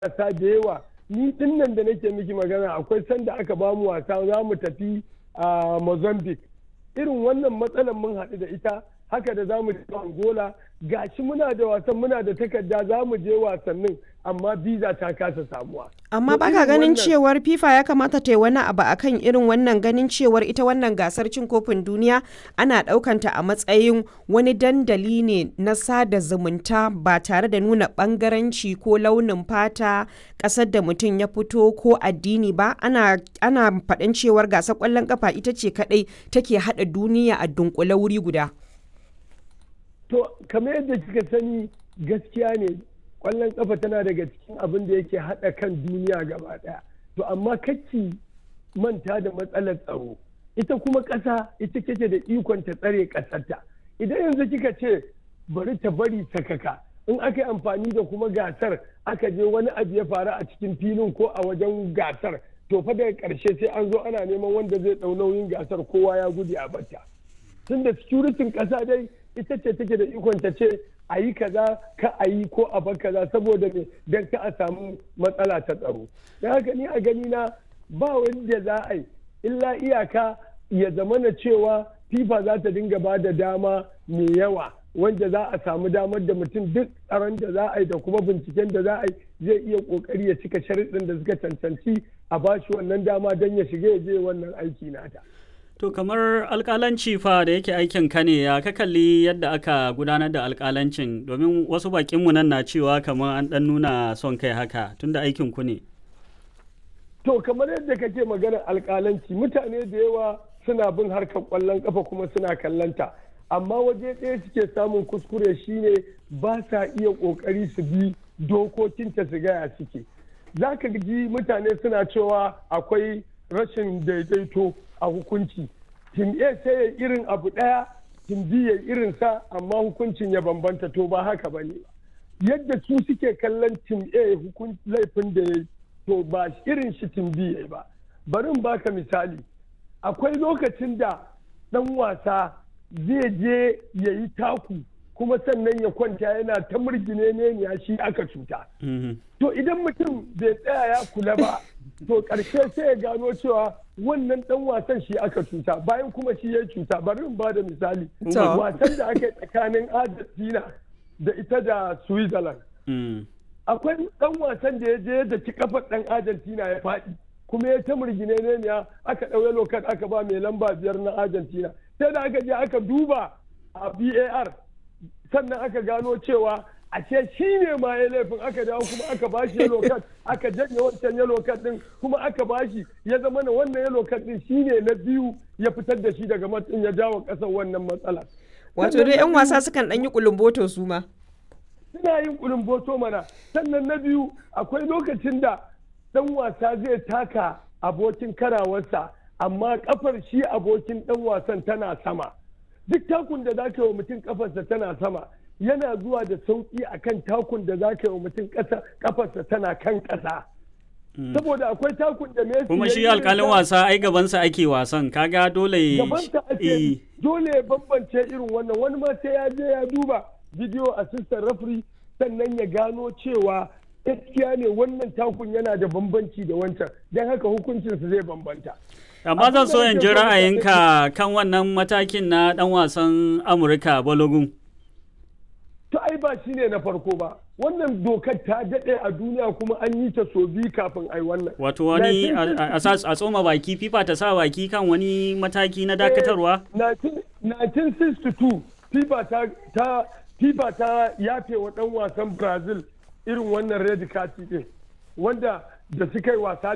wasa da yawa ni din nan da nake miki magana akwai sanda aka ba mu wasa za mu tafi a mozambique irin wannan matsalar mun haɗu da ita haka da za mu je angola gashi muna da wasan muna da takarda za mu je wasannin amma biza ta kasa samuwa amma baka ganin cewar fifa ya kamata ta yi wani abu akan irin wannan ganin cewar ita wannan gasar cin kofin duniya ana ɗaukanta a matsayin wani dandali ne na sada zumunta ba tare da nuna bangaranci ko launin fata ƙasar da mutum ya fito ko addini ba ana ana faɗin cewar gasar ƙwallon kafa ita ce kaɗai take haɗa duniya a dunkule wuri guda to kamar yadda kika sani gaskiya ne kwallon kafa tana daga cikin abin da yake haɗa kan duniya gaba ɗaya to amma kacci manta da matsalar tsaro ita kuma ƙasa ita kake da ikon ta tsare ƙasarta idan yanzu kika ce bari ta bari sakaka in aka yi amfani da kuma gasar aka je wani abu ya faru a cikin filin ko a wajen gasar to fa daga ƙarshe sai an zo ana neman wanda zai ɗau nauyin gasar kowa ya gudu a bata tunda securitin ƙasa dai ita ce take da ikon ta ce a yi kaza ka a yi ko a bar kaza saboda me don ka a samu matsala ta tsaro don haka ni a gani na ba wanda za a yi illa iyaka ya zama na cewa fifa za ta dinga ba da dama mai yawa wanda za a samu damar da mutum duk tsaron da za a yi da kuma binciken da za a yi zai iya kokari ya cika sharuɗin da suka cancanci a bashi wannan dama don ya shiga ya je wannan aiki nata. To kamar alkalanci fa da yake aikin ka ne ya ka kalli yadda aka gudanar da alkalancin domin wasu bakinmu nan na cewa kamar an dan nuna son kai haka tunda aikin ku ne. To kamar yadda kake maganar alkalanci mutane da yawa suna bin harkar kwallon kafa kuma suna kallanta amma waje ɗaya suke samun kuskure shine ba sa iya ƙoƙari su bi dokokinta su gaya suke. Za ka ji mutane suna cewa akwai rashin daidaito a hukunci tim a sai ya irin abu ɗaya tim b ya irin sa amma hukuncin ya bambanta to ba haka ba ne yadda su suke kallon tim a laifin da ya to ba irin shi tim b ya ba bari in baka misali akwai lokacin da ɗan wasa zai je ya yi taku kuma sannan ya kwanta yana ta murgine ne ya shi aka cuta to idan mutum bai tsaya ya kula ba to ƙarshe sai ya gano cewa wannan dan wasan shi aka cuta bayan kuma shi ya cuta bari in bada misali wasan da aka yi tsakanin argentina da ita da switzerland akwai dan wasan da ya je da ki kafar dan argentina ya faɗi kuma ya ta murgine ne ya aka ɗauye lokat aka ba mai lamba biyar na argentina sai da aka je aka duba a bar sannan aka gano cewa ashe shi ne ma ya laifin aka dawo kuma aka bashi yellow card aka janye wancan yellow card din kuma aka bashi ya zama na wannan yellow card din shi ne na biyu ya fitar da shi daga matsin ya jawo kasar wannan matsala wato dai yan wasa sukan dan yi kulumboto su ma suna yin kulumboto mana sannan na biyu akwai lokacin da dan wasa zai taka abokin karawarsa amma kafar shi abokin dan wasan tana sama duk takun da zaka yi wa mutum kafarsa tana sama yana zuwa da sauƙi a kan takun da za ka yi wa mutum kafarsa tana kan ƙasa. Saboda akwai takun da Messi Kuma shi alƙalin wasa ai gabansa ake wasan kaga dole Gabansa ake dole ya bambance irin wannan wani ma sai ya je ya duba video assistant referee sannan ya gano cewa gaskiya ne wannan takun yana da bambanci da wancan don haka hukuncinsa zai bambanta. amma zan so in ji ra'ayinka kan wannan matakin na dan wasan amurka balogun to ai ba shi ne na farko ba wannan dokar ta daɗe a duniya kuma an yi ta so biyu kafin ai wannan wato wani a tsoma baki fifa ta sa baki kan wani mataki na dakatarwa 1962 fifa ta ta fifa ta yafe wa ɗan wasan brazil irin wannan red card din wanda da suka yi wasa